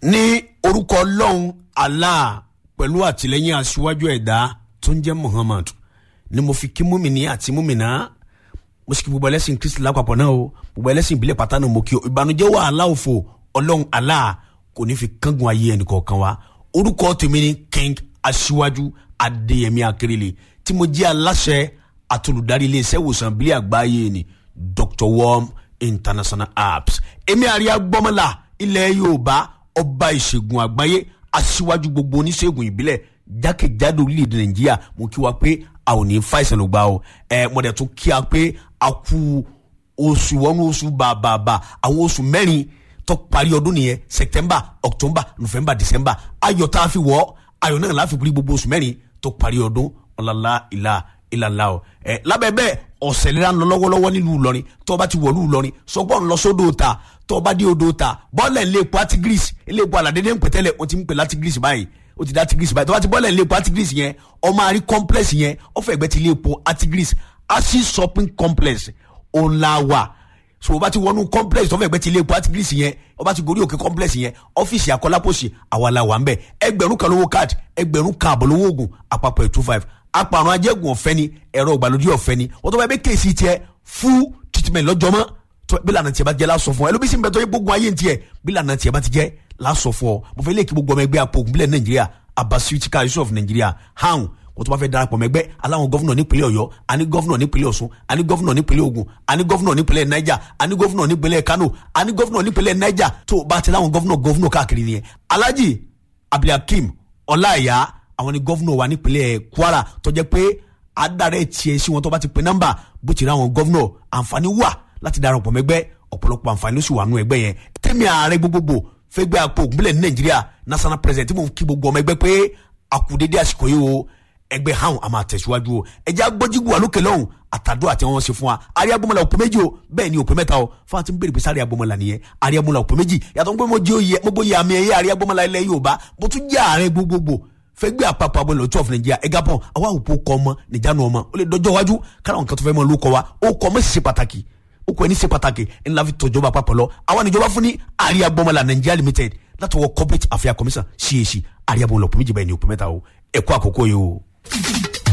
ní orúkọ ọlọ́run allah pẹ̀lú àtìlẹ́yìn aṣíwájú ẹ̀dá tó ń jẹ́ muhammad ni mo fi kí múmìnì àti múmìnà mo sì kí gbogbo ẹlẹ́sìn kristi lápapọ̀ náà o gbogbo ẹlẹ́sìn ìbílẹ̀ pátá náà mo kí o ìbànújẹ́ wàhálà òfò ọlọ́run allah kò ní fi kángun ayé ẹnìkọ̀ọ̀kan wa orúkọ tèmi ni king aṣíwájú adéyẹmí akérèlé tí mo jẹ́ aláṣẹ àtolùdarí iléeṣẹ́ ìwòsàn ìbílẹ̀ àgbáyé ni dr worm international apps èmi àríyá gbọ́mọlá ilẹ̀ yorùbá ọba ìṣègùn àgbáyé aṣíwájú gbogbo oníṣègùn ìbílẹ̀ jákèjádò orílẹ̀-èdè nàìjíríà mo kí wa pé a ò ní fa ìṣẹ̀lẹ̀ gbà o ẹ mo dẹ̀ tún kí a pé a kú oṣù wọnú oṣù bàbàbà àwọn oṣù mẹ́rin tó parí ọdún nìyẹn september october november december ayọ̀ tá a fi wọ̀ ayọ̀ náà láfi pírí gbogbo oṣù mẹ́rin tó parí ọdún ọ̀làlá ìlà ìlàlá o ẹ lábẹ́ bẹ́ẹ̀ ọ̀sẹ̀ lera ń lọ lọ́wọ́lọ́wọ́ nílùú Ìlọrin tó bá ti wọ̀lú Ìlọrin sọgbọ́n ń lọ sódò ta tó bá dé odò ta bọ́ọ̀lẹ̀ ilé epo atigris ilé epo aládédé ń pẹ̀tẹ́lẹ̀ wọ́n ti ń pè látigris báyìí ó ti dá atigris báyìí tó bá ti bọ́ọ̀lẹ̀ ilé epo atigris yẹn ọmọ àrí complex yẹn ọ̀fẹ́ ẹgbẹ́ ti ilé epo atigris asi shopping complex ọ̀làwà so o bá ti wọnú complex tó fẹ́ gbẹ́ ti ilé epo atigris yẹn o bá ti gorí òkè complex yẹn ọ́fíìsì akọ́lápọ̀sì àwa la wà ń bẹ̀ ẹgbẹ̀rún kan lówó card ẹgbẹ̀rún kan àbọ̀ lówó oògùn àpapọ̀ ẹ̀ two five apàrùn ajẹ́gùn ọ̀fẹ́ ni ẹ̀rọ ìgbàlódé ọ̀fẹ́ ni wọ́n tó bá yẹ bẹ́ kéèsì tiẹ̀ full treatment lọ́jọ́mọ́ tó bí lànà tiẹ̀ bá jẹ́ lásọ fún ọ ẹlòmísìn bẹ́ẹ̀ tó yẹ gbógun ayé tiẹ̀ bí lànà tiẹ̀ bá ti jẹ́ lásọ fún ọ mo fẹ́ lè kí gbogbo ọmọ ẹgbẹ́ apò ògùnbílẹ̀ nàìjíríà abasuitika yusuf nàìjíríà hàn kó tó bá fẹ́ darapọ̀ mẹ́gbẹ́ aláwọn gọ́fúnà nípínlẹ̀ ọ̀yọ́ àní gọ́fúnà nípínlẹ̀ ọ̀ṣun àní gọ́fúnà nípínlẹ̀ ògùn àní gọ́fúnà nípínlẹ̀ niger àní gọ́fúnà nípínlẹ̀ kano àní gọ́fúnà nípínlẹ̀ niger tó bá ti láwọn gọ́fúnà gọ́fúnà káàkiri nìyẹn alhaji abdulhakeem ọláìyá àwọn ni gọ́fúnà wa nípínlẹ̀ kwara tó jẹ́ pé adarẹ tiẹ̀ sí wọn tó bá ti pe nọ́mbà bó ti rí àwọn gọ́vnọ̀ àǹfààní wà láti darapọ̀ mẹ́gbẹ́ ọ̀pọ̀lọpọ̀ àǹfààní ló sì wà nù ẹgbẹ́ yẹn tẹ́mi ààrẹ gbogbogbò fẹ́gbẹ́ àpò ògúnbílẹ̀ ní nàìjíríà national president tí mo kí gbogbo ọmọ ẹgbẹ́ pé àkùdédé àsìkò yìí o ẹgbẹ́ hàn àmà àtẹ̀síwájú o ẹjẹ́ agbọ́jígù wà lókè lọ́hùn àtàdó àti wọn ṣe fún wa àríyágbọ́mọlá òpè méjì o bẹ́ẹ̀ ni òpè mẹ́ta o fún àti bèrè pé sáré agbọ́mọlá nìyẹn àríyágbọ́mọlá òpè méjì yàtọ̀ ń pé mo jẹ́ oyè mo bóyá àmì ẹ̀yẹ àríyágbọ́mọlá ilẹ̀ yorùbá mo tún jẹ́ ààrẹ gbogbogbò fẹgbẹ́ àpapọ̀ abọ́ ìlọ́tí ọ̀fìn nàìjíríà ẹ̀gá pọ̀ àwa òpó kọ ọmọ nìjánu ọmọ ó lè dọjọ́ iwájú kára nǹkan tó fẹ́ mọ́ ló kọ wa ó kọ ọmọ sì ṣe pàtàkì ó kọ ẹni ṣe pàtàkì ńlá fi tọ́jọba àpapọ̀ lọ àwa níjọba fún ní àríyá gbọmọlá nàìjíríà limited látọwọ́ corporate affairs commission cac àríyá bọ̀ lọ́pọ̀ méjì báyìí ní òpó mẹ́ta o ẹ̀kọ́ àkókò yìí o.